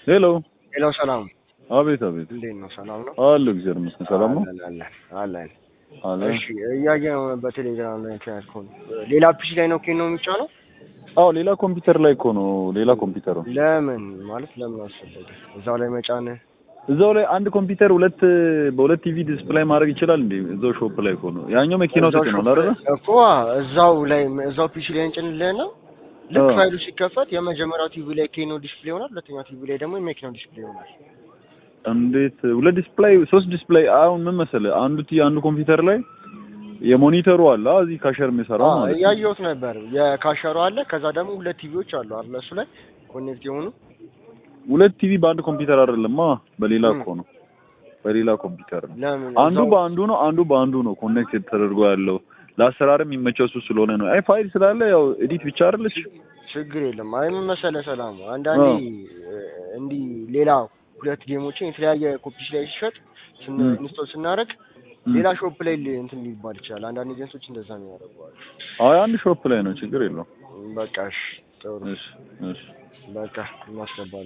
ሄሎ ሄሎ፣ ሰላም አቤት አቤት እንዴት ነው? ሰላም ነው? አለ እግዚአብሔር ይመስገን ሰላም ነው አለን አለን አለን። አለ እሺ እያየህ ነው በቴሌግራም ላይ ከያዝከው ሌላ ፒሲ ላይ ነው ኬን ነው የሚጫነው? አዎ ሌላ ኮምፒውተር ላይ እኮ ነው ሌላ ኮምፒውተር ነው ለምን ማለት ለምን አስፈለገ እዛው ላይ መጫን? እዛው ላይ አንድ ኮምፒውተር ሁለት በሁለት ቲቪ ዲስፕላይ ማድረግ ይችላል እንዴ እዛው ሾፕ ላይ እኮ ነው ያኛው መኪናው እዛው ተጭኗል ሾፕ አይደል ላይ እኮ እዛው ላይ እዛው ፒሲ ላይ እንጭንልህ ነው። ልክ አዎ። ፋይሉ ሲከፈት የመጀመሪያው ቲቪ ላይ ኬኖ ዲስፕሌይ ይሆናል፣ ሁለተኛው ቲቪ ላይ ደግሞ የመኪናው ዲስፕሌይ ይሆናል። እንዴት ሁለት ዲስፕላይ ሶስት ዲስፕላይ አሁን ምን መሰለህ አንዱ ቲ አንዱ ኮምፒውተር ላይ የሞኒተሩ አለ አ፣ እዚህ ካሸር የሚሰራው አዎ ማለት ነው እያየሁት ነበር። የካሸሩ አለ፣ ከዛ ደግሞ ሁለት ቲቪዎች አሉ አይደል? እሱ ላይ ኮኔክት የሆኑ ሁለት ቲቪ በአንድ ኮምፒውተር አይደለም አ በሌላ ም። እኮ ነው በሌላ ኮምፒውተር ነው ለምን አንዱ እዛው- በአንዱ ነው አንዱ በአንዱ ነው ኮኔክት ተደርጎ ያለው ለአሰራርም የሚመቸው እሱ ስለሆነ ነው አይ ፋይል ስላለ ያው ኤዲት ብቻ አይደለች ችግር የለም። አይ ምን መሰለህ ሰላም፣ አንዳንዴ እ፣ እንዲህ ሌላ ሁለት ጌሞችን የተለያየ ኮፒስ ላይ ሲሸጥ ስን ም። ኢንስቶል ስናደርግ ም። ሌላ ሾፕ ላይ ል- እንትን ሊባል ይችላል። አንዳንድ ኤጀንቶች እንደዛ ነው ያደርገዋል። አይ አንድ ሾፕ ላይ ነው ችግር የለውም በቃ እሺ፣ ጥሩ እሺ እሺ በቃ እናስገባለን።